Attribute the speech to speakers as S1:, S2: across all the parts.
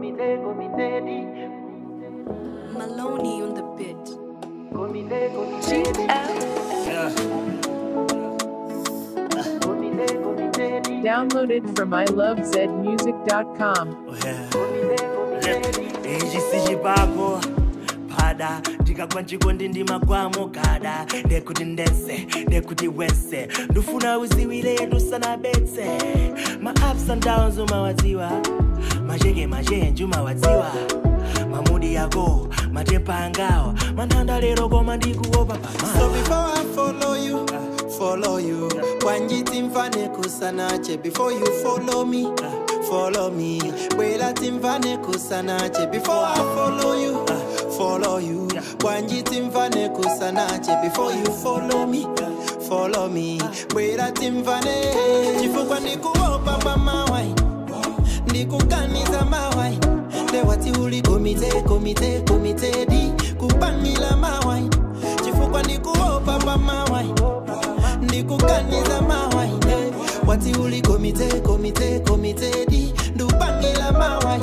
S1: Comité, comité, di.
S2: Maloney on the beat.
S1: Comité, comité, di.
S3: Yeah.
S1: Comité, comité, di.
S4: Downloaded from ilovezmusic.com.
S3: Oh, yeah.
S1: Comité, comité, di.
S3: ichi sichipako pada ndikagwa nchikondi ndimagwamo gada ndekuti ndese ndekuti wese ndufuna uziwile yetu sanabetse ma ups and downs umawadziwa macheke machenji umawadziwa mamudi yako matepa angawa manthanda lero koma ndikuopa
S5: So
S3: pamao
S5: before I follow you, follow you. Wanjiti mfane kusanache before you follow me, follow me. Wela timfane kusanache before I follow you, follow you. Wanjiti mfane kusanache before you follow me, follow me. Wela timfane chifukwa ndikuopa pa mawai, ndikuganiza mawai. Lewati uli komite, komite, komite di kupangila mawai chifukwa ndikuopa pa mawai ndikuganiza mawai eh. wati uli komite komite komite di ndupangila mawai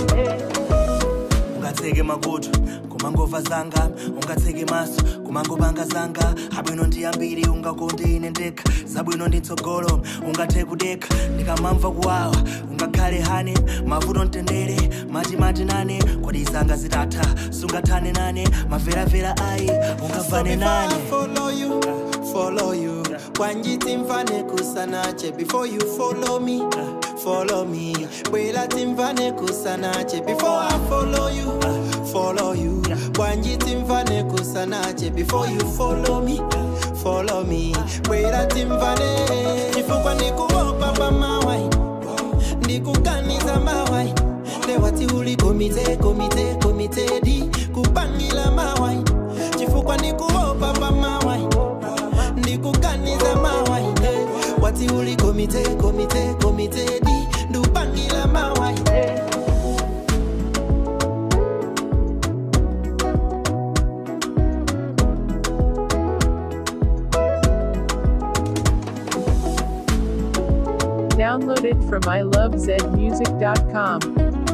S3: ungatseke makutu kumangova zanga ungatseke maso kumangopanga zanga abwino ndi ambiri ungakonde ine ndekha zabwino ndi mtsogolo ungathe kudekha ndikamamva kuwawa ungakhale hane mavuto mtendere matimati nane kodi zanga zitatha sungathane nane maveravera ayi ungavane nane
S5: I follow you, follow you. Wanjiti mfane kusanache before you follow me, follow me. Wela timfane kusanache before I follow you, follow you. Wanjiti mfane kusanache before you follow me, follow me. Wela timfane chifukwa ndikuopa pa mawai, ndikuganiza mawai. Lewati uli komite, komite, komite di kupangila mawai chifukwa ndikuopa pa mawai ndikuganiza mawai eh. wati uli komite komite komite di ndupangila mawai eh.
S4: Downloaded from ilovezmusic.com.